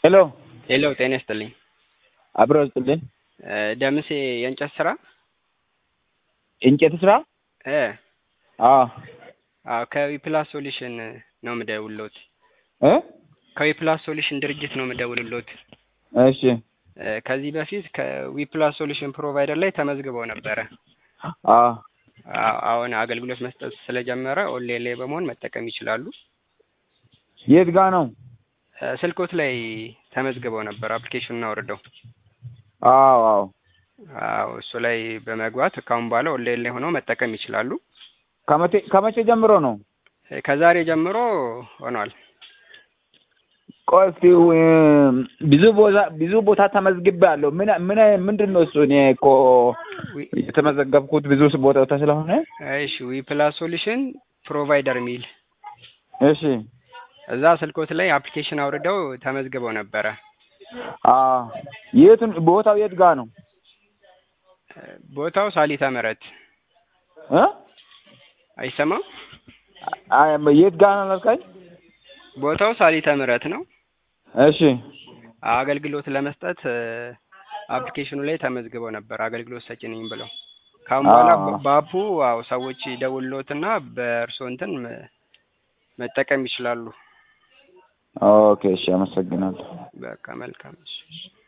ሄሎ ሄሎ ጤና ይስጥልኝ። አብሮ ስጥልን። እ ደምሴ የእንጨት ስራ እንጨት ስራ? እ አዎ አዎ ከዊፕላስ ሶሉሽን ነው የምደውልሎት። እ ከዊፕላስ ሶሉሽን ድርጅት ነው የምደውልሎት። እሺ እ ከዚህ በፊት ከዊፕላስ ሶሉሽን ፕሮቫይደር ላይ ተመዝግበው ነበረ። አዎ አ- አሁን አገልግሎት መስጠት ስለጀመረ ኦንላይን ላይ በመሆን መጠቀም ይችላሉ። የት ጋ ነው? እ ስልኮት ላይ ተመዝግበው ነበር አፕሊኬሽኑን አውርደው። አዎ አዎ አዎ እሱ ላይ በመግባት ከአሁን በኋላ ኦንላይን ላይ ሆነው መጠቀም ይችላሉ። ከመቼ ከመቼ ጀምሮ ነው? እ ከዛሬ ጀምሮ ሆኗል። ቆይ እስኪ እ ብዙ ቦታ ብዙ ቦታ ተመዝግቤያለሁ። ምን ምን ምንድን ነው እሱ? እኔ እኮ ዊ- የተመዘገብኩት ብዙ ቦታ ስለሆነ። እሺ ዊፕላስ ሶሉሽን ፕሮቫይደር የሚል እሺ እዛ ስልኮት ላይ አፕሊኬሽን አውርደው ተመዝግበው ነበረ። አዎ የት ቦታው የት ጋ ነው? እ ቦታው ሳሊታ ምህረት እ አይሰማም? አይ የት ጋ ነው አልከኝ? ቦታው ሳሊታ ምህረት ነው። እሺ አገልግሎት ለመስጠት እ አፕሊኬሽኑ ላይ ተመዝግበው ነበር አገልግሎት ሰጪ ነኝ ብለው። ካሁን በኋላ አዎ። በ- በአፑ አዎ ሰዎች ይደውልሎትና በእርስዎ እንትን መ- መጠቀም ይችላሉ። ኦኬ እሺ፣ አመሰግናለሁ። በቃ መልካም እሺ።